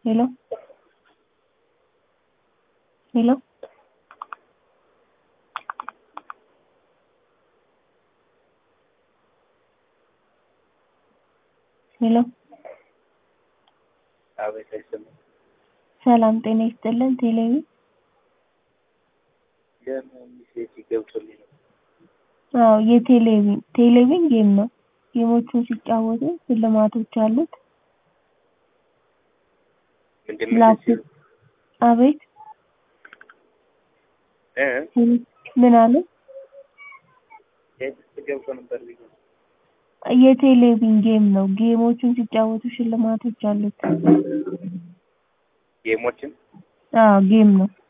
hello hello ሄሎ አቤት አይሰማም። ሰላም ጤና ይስጥልን ቴሌቪ ገና ሜሴጅ ገብቶልኝ ነው። አዎ የቴሌቪዥን ቴሌቪዥን ጌም ነው። ጌሞቹን ሲጫወቱ ሽልማቶች አሉት። ምንድን ነው ላፕቶፕ አቤት እ ምን አለ? ቴክስት ገብቶ ነበር ብዬ ነው። የቴሌቪዥን ጌም ነው። ጌሞቹን ሲጫወቱ ሽልማቶች አሉት። ጌሞችን አዎ ጌም ነው።